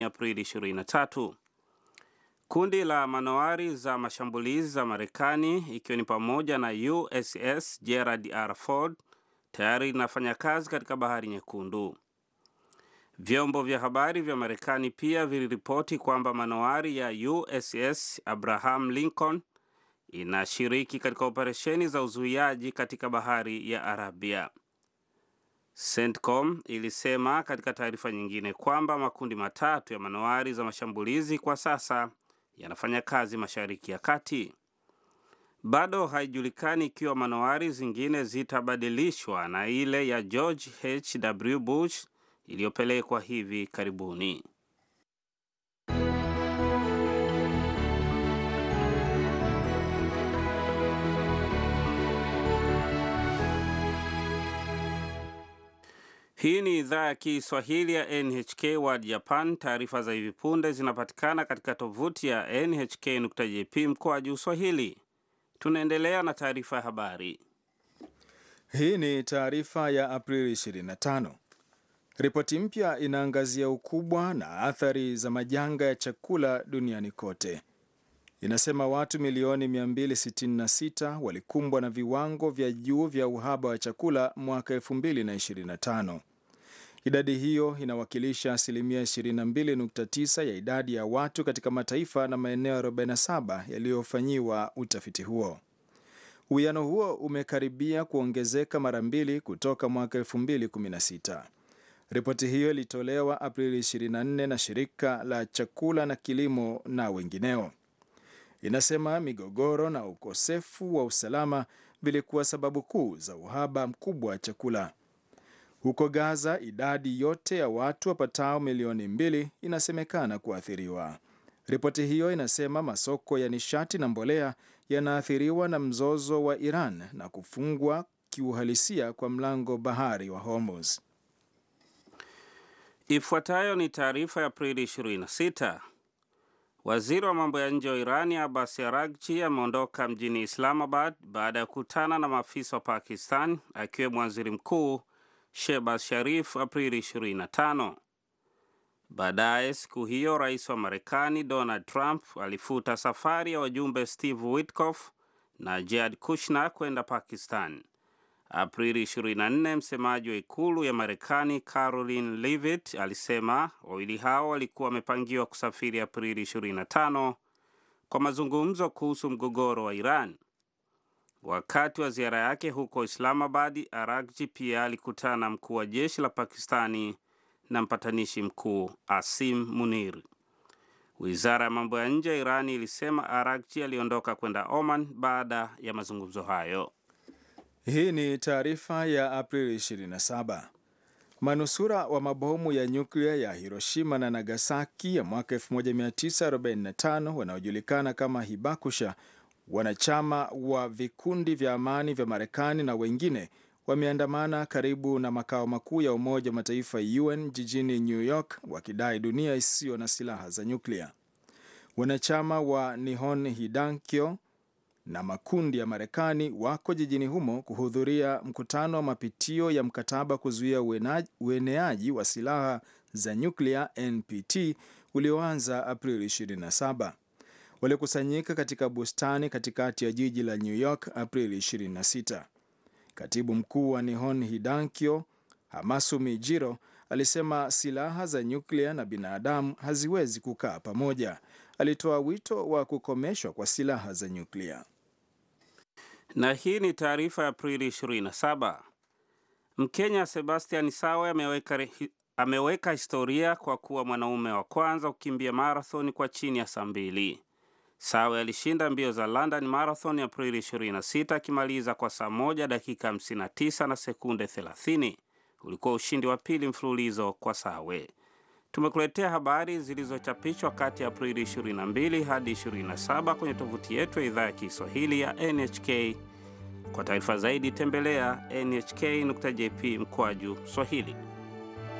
Aprili 23. Kundi la manowari za mashambulizi za Marekani ikiwa ni pamoja na USS Gerald R. Ford tayari linafanya kazi katika Bahari Nyekundu. Vyombo vya habari vya Marekani pia viliripoti kwamba manowari ya USS Abraham Lincoln inashiriki katika operesheni za uzuiaji katika Bahari ya Arabia. CENTCOM ilisema katika taarifa nyingine kwamba makundi matatu ya manowari za mashambulizi kwa sasa yanafanya kazi Mashariki ya Kati. Bado haijulikani ikiwa manowari zingine zitabadilishwa na ile ya George H.W. Bush iliyopelekwa hivi karibuni. Hii ni idhaa ya Kiswahili ya NHK World Japan. Taarifa za hivi punde zinapatikana katika tovuti ya nhk.jp mkoa juu Swahili. Tunaendelea na taarifa ya habari. Hii ni taarifa ya Aprili 25. Ripoti mpya inaangazia ukubwa na athari za majanga ya chakula duniani kote. Inasema watu milioni 266 walikumbwa na viwango vya juu vya uhaba wa chakula mwaka 2025. Idadi hiyo inawakilisha asilimia 22.9 ya idadi ya watu katika mataifa na maeneo 47 yaliyofanyiwa utafiti huo. Uwiano huo umekaribia kuongezeka mara mbili kutoka mwaka 2016. Ripoti hiyo ilitolewa Aprili 24 na shirika la chakula na kilimo na wengineo. Inasema migogoro na ukosefu wa usalama vilikuwa sababu kuu za uhaba mkubwa wa chakula. Huko Gaza, idadi yote ya watu wapatao milioni mbili inasemekana kuathiriwa. Ripoti hiyo inasema masoko ya nishati na mbolea yanaathiriwa na mzozo wa Iran na kufungwa kiuhalisia kwa mlango bahari wa Hormuz. Ifuatayo ni taarifa ya Aprili 26. Waziri wa mambo ya nje wa Irani Abbas Araghchi ameondoka mjini Islamabad baada ya kukutana na maafisa wa Pakistan akiwemo waziri mkuu Shehbaz Sharif Aprili 25. Baadaye siku hiyo rais wa Marekani Donald Trump alifuta safari ya wajumbe Steve Witkoff na Jared Kushner kwenda Pakistan. Aprili 24, msemaji wa ikulu ya Marekani Caroline Leavitt alisema wawili hao walikuwa wamepangiwa kusafiri Aprili 25 kwa mazungumzo kuhusu mgogoro wa Iran. Wakati wa ziara yake huko Islamabad, Araghchi pia alikutana na mkuu wa jeshi la Pakistani na mpatanishi mkuu Asim Munir. Wizara ya mambo ya nje ya Irani ilisema Araghchi aliondoka kwenda Oman baada ya mazungumzo hayo. Hii ni taarifa ya Aprili 27. Manusura wa mabomu ya nyuklia ya Hiroshima na Nagasaki ya mwaka 1945 wanaojulikana kama Hibakusha, wanachama wa vikundi vya amani vya Marekani na wengine wameandamana karibu na makao makuu ya Umoja wa Mataifa UN jijini New York wakidai dunia isiyo na silaha za nyuklia. Wanachama wa Nihon Hidankyo na makundi ya Marekani wako jijini humo kuhudhuria mkutano wa mapitio ya mkataba kuzuia ueneaji wa silaha za nyuklia NPT ulioanza Aprili 27. Walikusanyika katika bustani katikati ya jiji la New York Aprili 26. Katibu mkuu wa Nihon Hidankyo Hamasumi Jiro alisema silaha za nyuklia na binadamu haziwezi kukaa pamoja. Alitoa wito wa kukomeshwa kwa silaha za nyuklia. Na hii ni taarifa ya Aprili 27. Mkenya Sebastian Sawe ameweka, ameweka historia kwa kuwa mwanaume wa kwanza kukimbia marathon kwa chini ya saa mbili. Sawe alishinda mbio za London Marathon Aprili 26 akimaliza kwa saa moja dakika 59 na sekunde 30. Ulikuwa ushindi wa pili mfululizo kwa Sawe. Tumekuletea habari zilizochapishwa kati ya Aprili 22 hadi 27 kwenye tovuti yetu ya idhaa ya Kiswahili ya NHK. Kwa taarifa zaidi tembelea nhk.jp mkwaju Swahili.